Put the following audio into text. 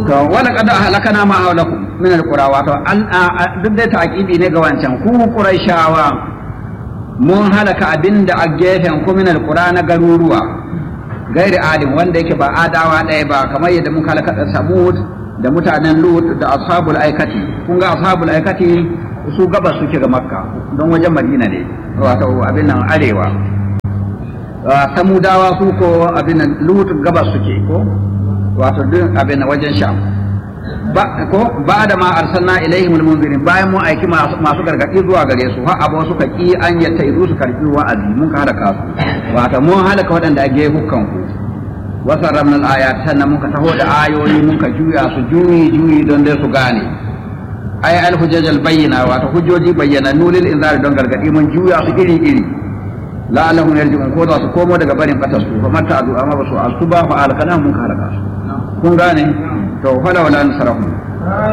to wala qad ahlakana ma hawlakum min alqura wato an duk da taqibi ne ga wancan ku quraishawa mun halaka abinda a gefen ku min alqura na garuruwa gairi alim wanda yake ba adawa ɗaya ba kamar yadda muka halaka da samud da mutanen lut da ashabul aikati kun ga ashabul aikati su gabas suke ga makka don wajen madina ne wato abin nan arewa samudawa su ko abin nan lut gabas suke ko wato duk abin wajen sham ba ko ba da ma arsalna ilaihim almunzirin bayan mun aiki masu gargadi zuwa gare su har abu suka ki an yatta izu su karbi wa'azi mun ka halaka su wato mun halaka waɗanda ake hukkan ku wasan ramnal ayat sannan muka taho da ayoyi muka juya su juyi juyi don dai su gane ay al hujjajal bayyina wato hujjoji bayyana nulil inzar don gargadi mun juya su iri iri la'allahum yarji'un ko da su komo daga barin fatar su fa mata adu amma ba su asuba fa alkana mun ka halaka su kun gane to fala wala nasarahum